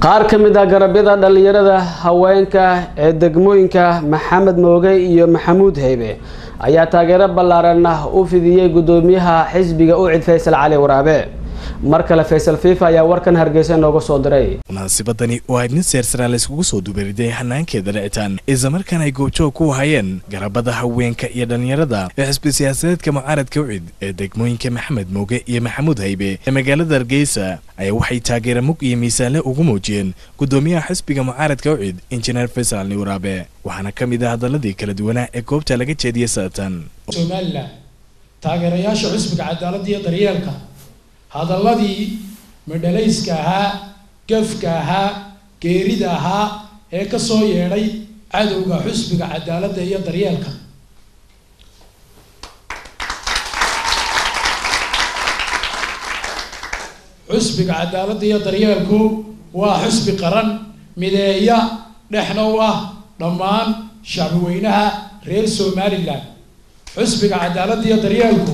qaar ka mid ah garabyada dhallinyarada haweenka ee degmooyinka maxamed mooge iyo maxamuud heybe ayaa taageero ballaaran u fidiyey guddoomiyaha xisbiga ucid faysal cali waraabe mar kale faysal fifa ayaa warkan hargeysa nooga soo diray munaasabadani oo ay nin seersaraa layskugu soo dubariday hanaankeeda dhicitaan islamarkaana ay goobjoog ku hayeen garabada haweenka iyo dhallinyarada ee xisbi siyaasadeedka mucaaradka ucid ee degmooyinka maxamed mooge iyo maxamuud haybe ee magaalada hargeysa ayaa waxay taageera mug iyo miisaanle ugu muujiyeen guddoomiyaha xisbiga mucaaradka ucid injineer faysal ali waraabe waxaana ka mid ah hadaladii kala duwanaa ee goobta laga jeediyey saatan somalilan taageerayaasha xisbiga cadaaladda iyo daryeelka hadalladii madhalayska ahaa gafka ahaa geerida ahaa ee ka soo yeedhay cadowga xusbiga cadaaladda iyo daryeelka xusbiga cadaaladda iyo daryeelku waa xusbi qaran mideeya dhexna u ah dhammaan shacbi weynaha reer somalilan xusbiga cadaaladda iyo daryeelku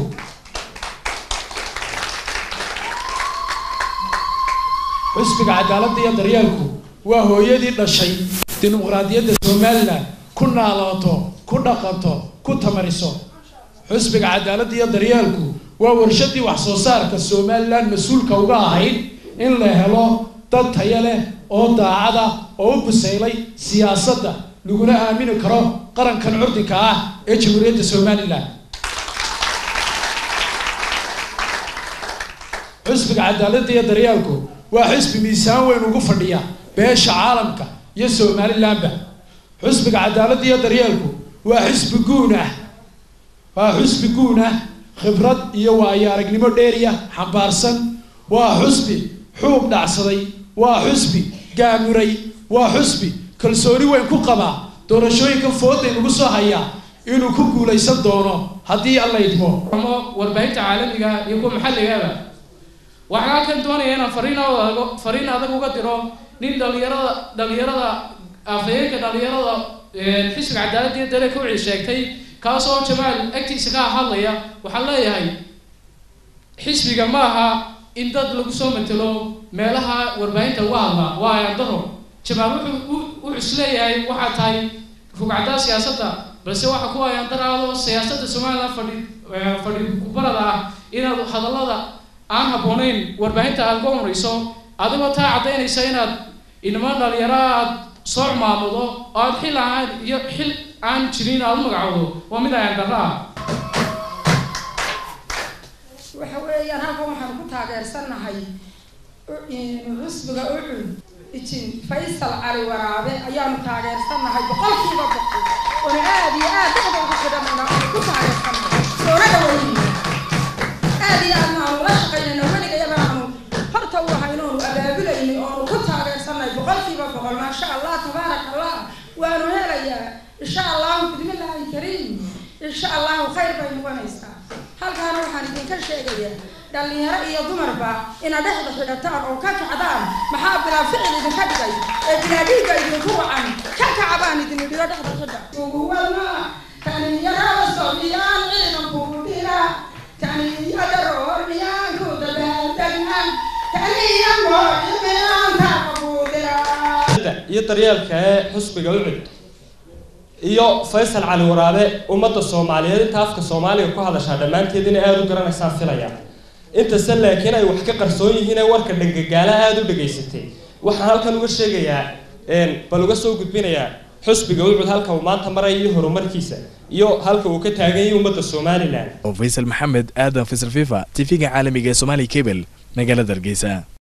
xusbiga cadaaladda iyo daryeelku waa hooyadii dhashay dimuqraadiyadda somalilan ku naalooto ku dhaqanto ku tamariso xusbiga cadaaladda iyo daryeelku waa warshadii wax soo saarka somalilan mas-uulka uga ahayd in la helo dad taya leh oo daacada oo u busaylay siyaasadda laguna aamini karo qarankan curdinka ah ee jamhuuriyadda somalilan xusbiga cadaaladda iyo daryeelku waa xisbi miisaan weyn ugu fadhiya beesha caalamka iyo somalilanba xusbiga cadaaladda iyo daryeelku waa xisbi guun ah waa xusbi guun ah khibrad iyo waayo aragnimo dheeriya xambaarsan waa xusbi xuub dhacsaday waa xusbi gaamuray waa xusbi kalsooni weyn ku qabaa doorashooyinka fooday nagu soo hayaa inuu ku guulaysan doono haddii alla idmo warbaahinta caalamiga iyo kuwa maxalligaba waxaan halkan doonaya inaan fariin adag fariin adag uga diro nin dhalinyarada dhalinyarada afhayeenka dhalinyarada xisbiga cadaaladda iyo daleka wixii sheegtay kaas oo jamaal agtiisa ka hadlaya waxaan leeyahay xisbiga ma aha in dad lagu soo matelo meelaha warbaahinta uga hadla waa ayandaro jamaal wuxuu wuxuu isleeyahay waxaa tahay rugcaddaa siyaasadda balse waxa ku ayandaraado siyaasadda somaliland fadhi fadhi kubarada ah inaad hadallada aan habboonayn warbaahinta aad ka horeyso adigoo taa caddaynaysa inaad inama dhalinyaro aad soo cumaamudo oo aad xil aan iyo xil aan jirin aad u magacowdo waa mid ayaan darro ah waxa weeyaan halkan waxaan ku taageersannahay xusbiga ucud ijin faysal cali waraabe ayaanu taageersannahay boqolkiiba boqol oona aada iyo aad dada ugu xidhanana ku taageersannahay soona dhaweyna aada iyo aadna aanu la shaqaynayna weligayaba aanu horta u ahaynoonu abaabulayni oonu ku taageersannahay boqolkiiba boqol maasha allah tabaaraka allah waanu helayaa insha allahu bidmillaahi kariim insha allahu khayr bay noqonaysaa halkaana waxaan idinka sheegayaa dhalinyaro iyo dumarba inaad dhexda xidhataan oo ka kacdaan maxaa bilaa ficil idinka dhigay ee bilaa dhiigga idinku wacan ka kacbaan idin idhiyo dhexda xidha uguwalma kaninyarada sobiyaan ciidanku dhira kaniyada roormiyaanku dabaaldegna kaniya moocimiyaanka qabuudira iyo daryeelka ee xusbiga ucud iyo faysal cali waraabe ummadda soomaaliyeed inta afka soomaaliga ku hadashaa dhammaanteed inay aada u garanaysaan filaya intase laakiin ay wax ka qarsoon yihiin ee warka dhangagaala aada u dhegaysatay waxaan halkan uga sheegayaa bal uga soo gudbinayaa xusbiga ucud halka uu maanta maraya iyo horumarkiisa iyo halka uu ka taagan yahay ummadda somalilan oo faysal maxamed aadan faysal fifa tv-ga caalamiga ee somaali cable magaalada hargeysa